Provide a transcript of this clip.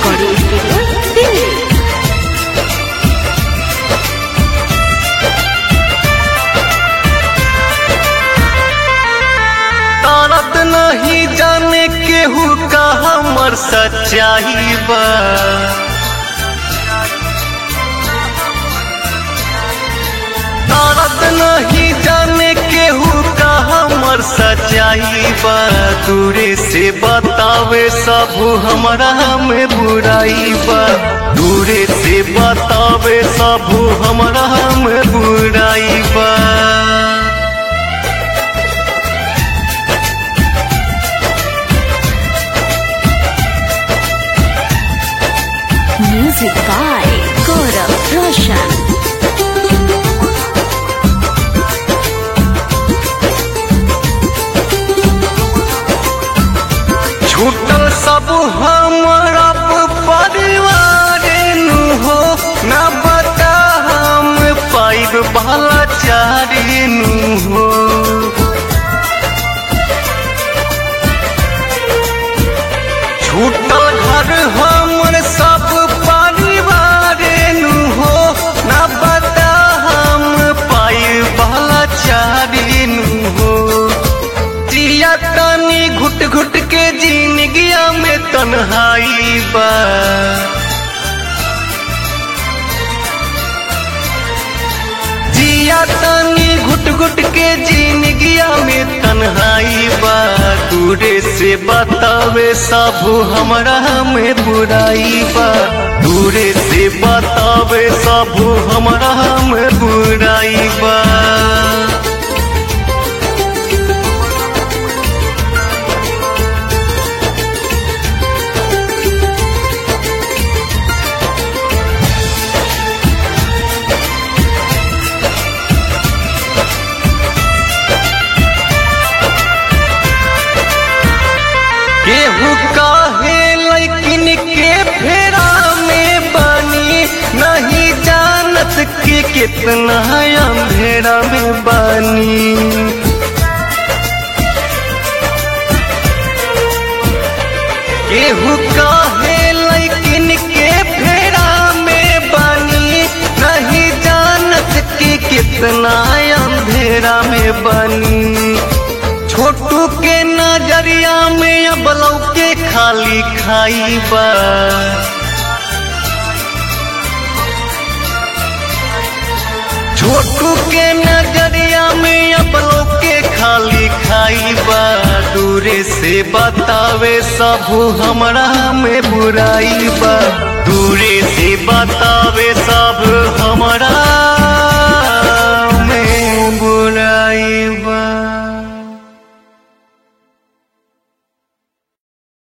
recording studio, Delhi. तारत नहीं जाने केहू का हमर सच्चाई बा तारत नहीं जाने केहू का हमर सच्चाई बा दूरे से बतावे सब हमरा में बुराई बा दूरे से बतावे सब हमरा में बुराई बा Music by Gaurav Roshan. छूटल सब हमरा परिवार नु हो न बता हम पाइब भला चारी नु हो छूटल घर हमर सब परिवार नु हो न बता हम पाइब भला चारी नु हो जिया तानी घुट घुट के जिंदगिया में तन्हाई बा जिया तानी घुट घुट के जिंदगिया में तन्हाई बा दूरे से बतावे सब हमरा में बुराई बा दूरे से बतावे सब हमरा में बुराई बा केहू काहे लेकिन के फेरा में बानी नहीं जानत के कितना अंधेरा में बानी केहू काहे लेकिन के फेरा में बानी नहीं जानत के कितना अंधेरा में बानी छोटू के नजरिया में अब लौके खाली खाई बा छोटू के नजरिया में अब लौके खाली खाई बा दूरे से बतावे सब हमरा में बुराई बा दूरे से बतावे सब